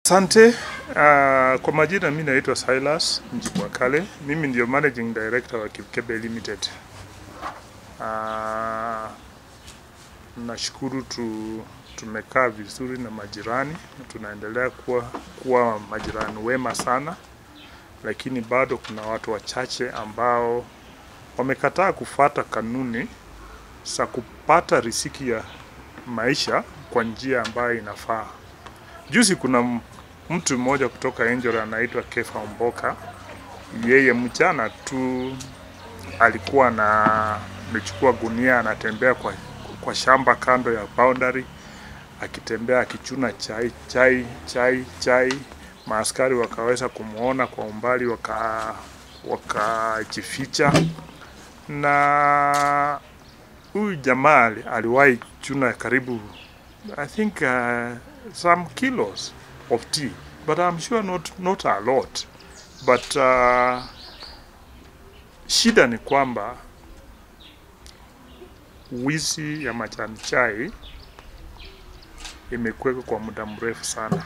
Asante. Uh, kwa majina mimi naitwa Silas Njibwakale. Mimi ndio managing director wa Kipkebe Limited. Uh, nashukuru tu, tumekaa vizuri na majirani na tunaendelea kuwa, kuwa majirani wema sana, lakini bado kuna watu wachache ambao wamekataa kufuata kanuni za kupata riziki ya maisha kwa njia ambayo inafaa. Juzi kuna m- mtu mmoja kutoka Angel anaitwa Kefa Mboka. Yeye mchana tu alikuwa na amechukua gunia anatembea kwa, kwa shamba kando ya boundary akitembea akichuna chai chai chai chai. Maaskari wakaweza kumwona kwa umbali, waka wakajificha, na huyu jamaa ali- aliwahi chuna karibu I think uh, some kilos of tea, but I'm sure not, not a lot. But uh, shida ni kwamba wizi ya majani chai imekuweka kwa muda mrefu sana.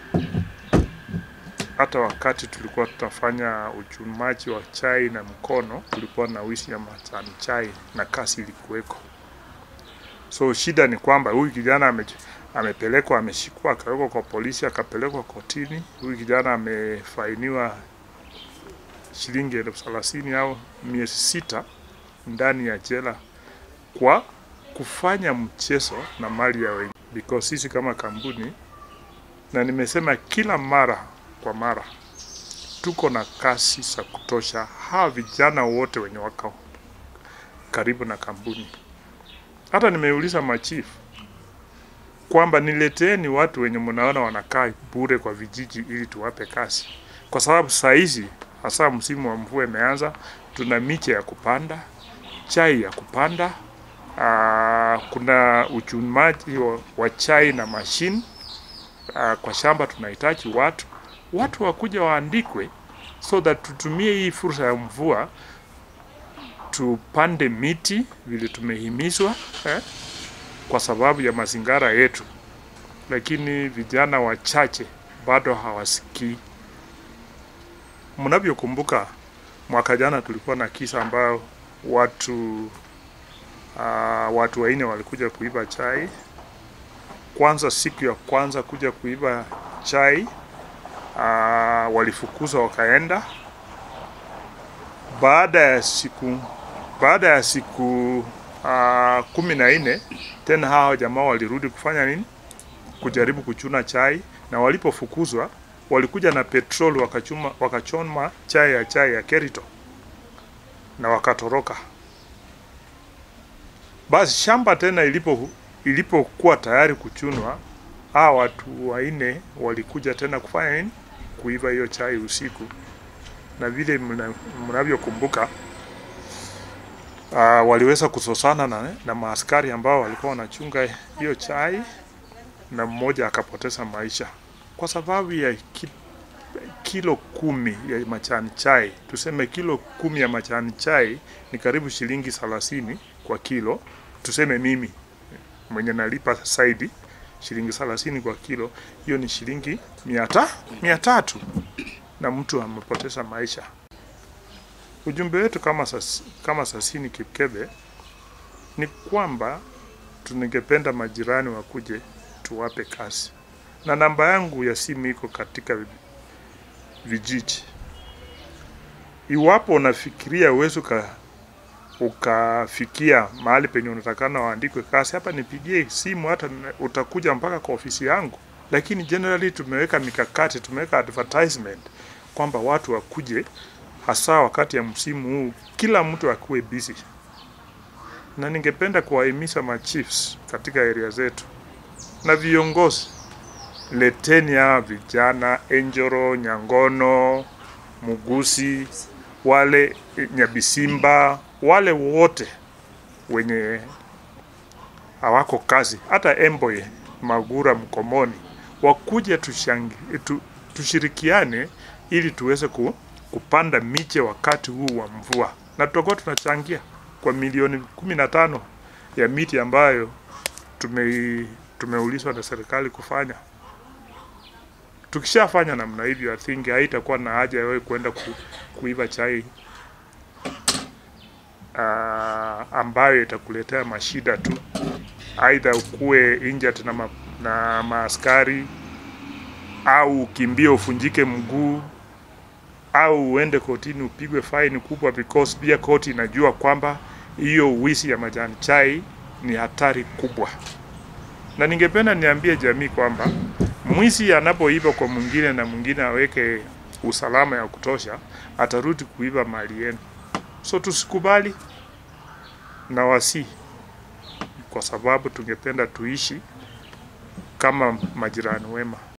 Hata wakati tulikuwa tunafanya uchumaji wa chai na mkono, kulikuwa na wizi ya majani chai na kasi ilikuweko. So shida ni kwamba huyu kijana ame, amepelekwa ameshikwa, akawekwa kwa polisi, akapelekwa kotini. Huyu kijana amefainiwa shilingi elfu thelathini au miezi sita ndani ya jela kwa kufanya mchezo na mali ya wengi, because sisi kama kampuni, na nimesema kila mara kwa mara, tuko na kasi za kutosha. Hawa vijana wote wenye wako karibu na kampuni hata nimeuliza machifu kwamba nileteeni watu wenye mnaona wanakaa bure kwa vijiji ili tuwape kazi, kwa sababu saa hizi hasa msimu wa mvua imeanza, tuna miche ya kupanda, chai ya kupanda, aa, kuna uchumaji wa, wa chai na mashine aa, kwa shamba tunahitaji watu watu wakuja waandikwe, so that tutumie hii fursa ya mvua tupande miti vile tumehimizwa eh, kwa sababu ya mazingira yetu, lakini vijana wachache bado hawasikii. Mnavyokumbuka mwaka jana tulikuwa na kisa ambayo watu uh, watu wanne walikuja kuiba chai. Kwanza siku ya kwanza kuja kuiba chai uh, walifukuzwa wakaenda. Baada ya siku baada ya siku uh, kumi na nne tena hawa jamaa walirudi kufanya nini? Kujaribu kuchuna chai, na walipofukuzwa walikuja na petrol wakachuma, wakachoma chai ya chai ya Kerito na wakatoroka. Basi shamba tena ilipo ilipokuwa tayari kuchunwa, hawa watu wanne walikuja tena kufanya nini? Kuiba hiyo chai usiku, na vile mna- mnavyokumbuka uh, waliweza kusosana na, na maaskari ambao walikuwa wanachunga hiyo chai na mmoja akapoteza maisha kwa sababu ya ki, kilo kumi ya majani chai. Tuseme kilo kumi ya majani chai ni karibu shilingi thelathini kwa kilo. Tuseme mimi mwenye nalipa saidi shilingi thelathini kwa kilo, hiyo ni shilingi mia ta mia tatu na mtu amepoteza maisha. Ujumbe wetu kama sas, kama Sasini Kipkebe ni kwamba tungependa majirani wakuje tuwape kazi, na namba yangu ya simu iko katika vijiji. Iwapo unafikiria uwezi uka, ukafikia mahali penye unatakana waandikwe kazi, hapa nipigie simu, hata na- utakuja mpaka kwa ofisi yangu. Lakini generally tumeweka mikakati, tumeweka advertisement kwamba watu wakuje hasa wakati ya msimu huu, kila mtu akuwe busy, na ningependa kuwahimiza machiefs katika area zetu na viongozi, leteni hawa vijana Enjoro, Nyangono, Mugusi, wale eh, Nyabisimba, wale wote wenye hawako kazi, hata Emboye, Magura, Mkomoni, wakuje tushangi, tu, tushirikiane ili tuweze ku, kupanda miche wakati huu wa mvua, na tutakuwa tunachangia kwa milioni kumi na tano ya miti ambayo tume tumeulizwa na serikali kufanya. Tukishafanya namna hivyo, I think haitakuwa na haja ya wewe kwenda ku, kuiva chai uh, ambayo itakuletea mashida tu, aidha ukuwe injured na, ma, na maaskari au ukimbie ufunjike mguu au uende kotini upigwe faini kubwa, because pia koti inajua kwamba hiyo wizi ya majani chai ni hatari kubwa. Na ningependa niambie jamii kwamba mwizi anapoiba kwa mwingine na mwingine aweke usalama ya kutosha, atarudi kuiba mali yenu. So tusikubali na wasi, kwa sababu tungependa tuishi kama majirani wema.